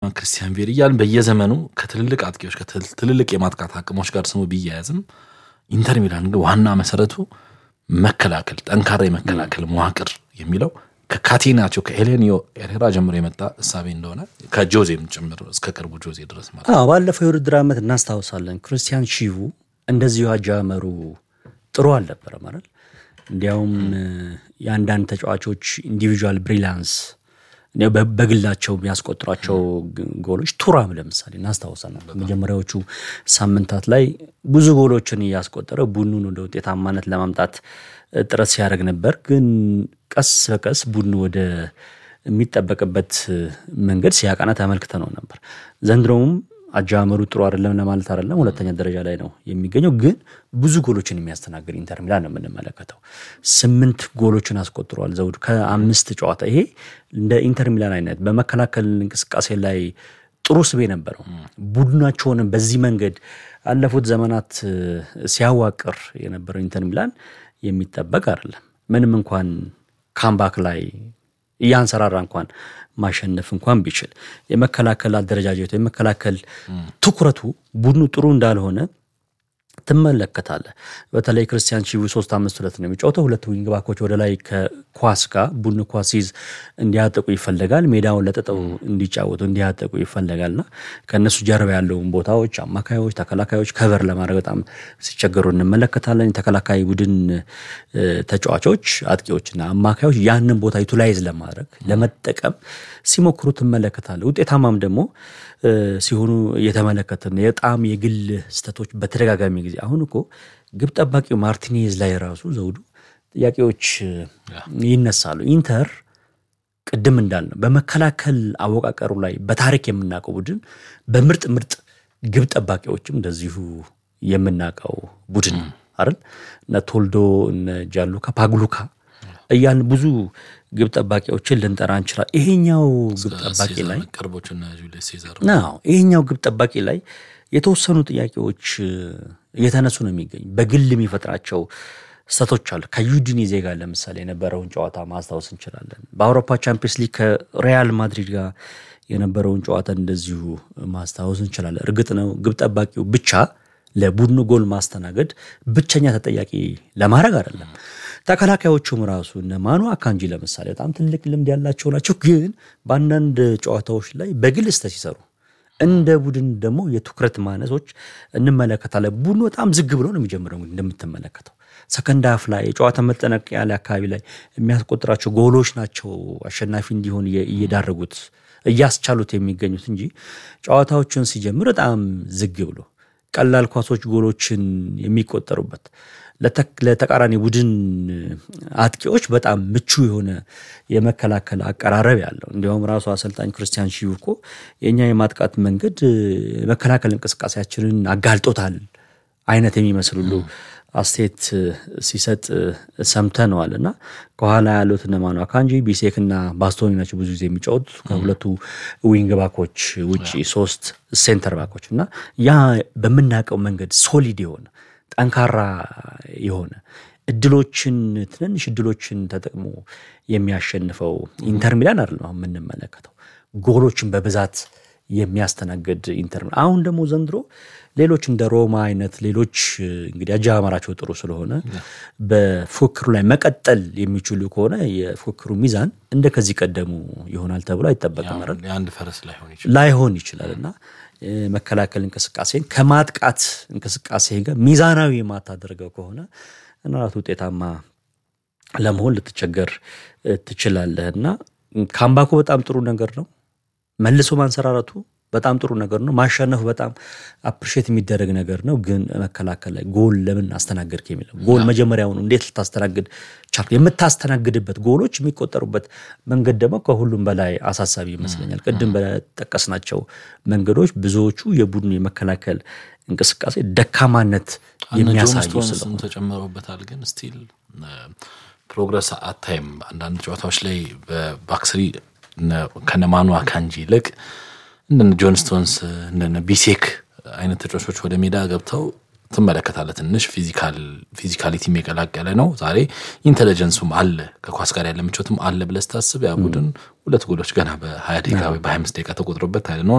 ክርስቲያን ቪየሪ እያልን በየዘመኑ ከትልልቅ አጥቂዎች ከትልልቅ የማጥቃት አቅሞች ጋር ስሙ ቢያያዝም ኢንተር ሚላን ግን ዋና መሰረቱ መከላከል፣ ጠንካራ የመከላከል መዋቅር የሚለው ከካቴናቸው ከኤሌኒዮ ኤሬራ ጀምሮ የመጣ እሳቤ እንደሆነ ከጆዜም ጭምር እስከ ቅርቡ ጆዜ ድረስ ማለት አዎ ባለፈው የውድድር ዓመት እናስታውሳለን። ክርስቲያን ሺቩ እንደዚሁ አጀማመሩ ጥሩ አልነበረ ማለት እንዲያውም የአንዳንድ ተጫዋቾች ኢንዲቪዥዋል ብሪላንስ በግላቸው የሚያስቆጥሯቸው ጎሎች ቱራም ለምሳሌ እናስታውሰናል። መጀመሪያዎቹ ሳምንታት ላይ ብዙ ጎሎችን እያስቆጠረ ቡድኑን ወደ ውጤታማነት ለማምጣት ጥረት ሲያደርግ ነበር። ግን ቀስ በቀስ ቡድኑ ወደ የሚጠበቅበት መንገድ ሲያቀና ተመልክተ ነው ነበር። ዘንድሮውም አጀማመሩ ጥሩ አይደለም ለማለት አይደለም፣ ሁለተኛ ደረጃ ላይ ነው የሚገኘው። ግን ብዙ ጎሎችን የሚያስተናግድ ኢንተር ሚላን ነው የምንመለከተው። ስምንት ጎሎችን አስቆጥሯል ዘውዱ ከአምስት ጨዋታ። ይሄ እንደ ኢንተር ሚላን አይነት በመከላከል እንቅስቃሴ ላይ ጥሩ ስቤ ነበረው። ቡድናቸውንም በዚህ መንገድ አለፉት ዘመናት ሲያዋቅር የነበረው ኢንተር ሚላን የሚጠበቅ አይደለም። ምንም እንኳን ካምባክ ላይ እያንሰራራ እንኳን ማሸነፍ እንኳን ቢችል የመከላከል አደረጃጀቱ የመከላከል ትኩረቱ ቡድኑ ጥሩ እንዳልሆነ ትመለከታለህ። በተለይ ክርስቲያን ሺቩ ሶስት አምስት ሁለት ነው የሚጫወተው። ሁለት ዊንግ ባኮች ወደ ላይ ከኳስ ጋር ቡድኑ ኳስ ሲይዝ እንዲያጠቁ ይፈለጋል። ሜዳውን ለጥጠው እንዲጫወቱ እንዲያጠቁ ይፈለጋልና ከእነሱ ጀርባ ያለውን ቦታዎች አማካዮች፣ ተከላካዮች ከቨር ለማድረግ በጣም ሲቸገሩ እንመለከታለን። የተከላካይ ቡድን ተጫዋቾች አጥቂዎችና አማካዮች ያንን ቦታ ዩቲላይዝ ለማድረግ ለመጠቀም ሲሞክሩ ትመለከታለህ። ውጤታማም ደግሞ ሲሆኑ እየተመለከትን የጣም የግል ስህተቶች በተደጋጋሚ ጊዜ አሁን እኮ ግብ ጠባቂው ማርቲኔዝ ላይ ራሱ ዘውዱ ጥያቄዎች ይነሳሉ። ኢንተር ቅድም እንዳልነው በመከላከል አወቃቀሩ ላይ በታሪክ የምናውቀው ቡድን በምርጥ ምርጥ ግብ ጠባቂዎችም እንደዚሁ የምናውቀው ቡድን አይደል? እነ ቶልዶ እነ ጃሉካ ፓግሉካ እያልን ብዙ ግብ ጠባቂዎችን ልንጠራ እንችላል። ይሄኛው ግብ ጠባቂ ላይ ይሄኛው ግብ ጠባቂ ላይ የተወሰኑ ጥያቄዎች እየተነሱ ነው የሚገኝ በግል የሚፈጥራቸው ስህተቶች አሉ። ከዩዲኒዜ ጋር ለምሳሌ የነበረውን ጨዋታ ማስታወስ እንችላለን። በአውሮፓ ቻምፒየንስ ሊግ ከሪያል ማድሪድ ጋር የነበረውን ጨዋታ እንደዚሁ ማስታወስ እንችላለን። እርግጥ ነው ግብ ጠባቂው ብቻ ለቡድኑ ጎል ማስተናገድ ብቸኛ ተጠያቂ ለማድረግ አይደለም። ተከላካዮቹም ራሱ እነ ማኑ አካንጂ ለምሳሌ በጣም ትልቅ ልምድ ያላቸው ናቸው። ግን በአንዳንድ ጨዋታዎች ላይ በግል ስህተት ሲሰሩ እንደ ቡድን ደግሞ የትኩረት ማነሶች እንመለከታለን። ቡድኑ በጣም ዝግ ብሎ ነው የሚጀምረው። እንደምትመለከተው ሰከንድ ሀፍ ላይ የጨዋታ መጠናቀቂያ ላይ አካባቢ ላይ የሚያስቆጥራቸው ጎሎች ናቸው አሸናፊ እንዲሆን እየዳረጉት እያስቻሉት የሚገኙት እንጂ ጨዋታዎችን ሲጀምር በጣም ዝግ ብሎ ቀላል ኳሶች ጎሎችን የሚቆጠሩበት ለተቃራኒ ቡድን አጥቂዎች በጣም ምቹ የሆነ የመከላከል አቀራረብ ያለው እንዲያውም ራሱ አሰልጣኝ ክርስቲያን ሺቩ እኮ የእኛ የማጥቃት መንገድ የመከላከል እንቅስቃሴያችንን አጋልጦታል አይነት የሚመስል ሁሉ አስተያየት ሲሰጥ ሰምተነዋል። እና ከኋላ ያሉት እነ ማኑ አካንጂ፣ ቢሴክ እና ባስቶኒ ናቸው ብዙ ጊዜ የሚጫወቱት ከሁለቱ ዊንግ ባኮች ውጭ ሶስት ሴንተር ባኮች እና ያ በምናውቀው መንገድ ሶሊድ የሆነ ጠንካራ የሆነ እድሎችን ትንንሽ እድሎችን ተጠቅሞ የሚያሸንፈው ኢንተር ሚላን አይደለም አሁን የምንመለከተው ጎሎችን በብዛት የሚያስተናግድ ኢንተር ሚላን። አሁን ደግሞ ዘንድሮ ሌሎች እንደ ሮማ አይነት ሌሎች እንግዲህ አጀማመራቸው ጥሩ ስለሆነ በፉክክሩ ላይ መቀጠል የሚችሉ ከሆነ የፉክክሩ ሚዛን እንደ ከዚህ ቀደሙ ይሆናል ተብሎ አይጠበቅም። የአንድ ፈረስ ላይሆን ይችላል ላይሆን ይችላል እና መከላከል እንቅስቃሴን ከማጥቃት እንቅስቃሴ ጋር ሚዛናዊ የማታደርገው ከሆነ እናት ውጤታማ ለመሆን ልትቸገር ትችላለህ እና ካምባኮ በጣም ጥሩ ነገር ነው። መልሶ ማንሰራረቱ በጣም ጥሩ ነገር ነው። ማሸነፉ በጣም አፕሪሼት የሚደረግ ነገር ነው። ግን መከላከል ላይ ጎል ለምን አስተናገድክ የሚለው ጎል መጀመሪያውኑ እንዴት ልታስተናግድ ቻልክ? የምታስተናግድበት ጎሎች የሚቆጠሩበት መንገድ ደግሞ ከሁሉም በላይ አሳሳቢ ይመስለኛል። ቅድም በጠቀስናቸው መንገዶች ብዙዎቹ የቡድኑ የመከላከል እንቅስቃሴ ደካማነት የሚያሳዩ ስም ተጨምሮበታል። ግን ስቲል ፕሮግረስ አታይም። አንዳንድ ጨዋታዎች ላይ በባክስሪ ከነማኑ አካንጂ ይልቅ እንደነ ጆን ስቶንስ እንደነ ቢሴክ አይነት ተጫዋቾች ወደ ሜዳ ገብተው ትመለከታለህ። ትንሽ ፊዚካሊቲም የቀላቀለ ነው። ዛሬ ኢንቴሊጀንሱም አለ፣ ከኳስ ጋር ያለ ምቾትም አለ ብለህ ስታስብ ያ ቡድን ሁለት ጎሎች ገና በሀያ ደቂቃ ወይ በሀያ አምስት ደቂቃ ተቆጥሮበት ነው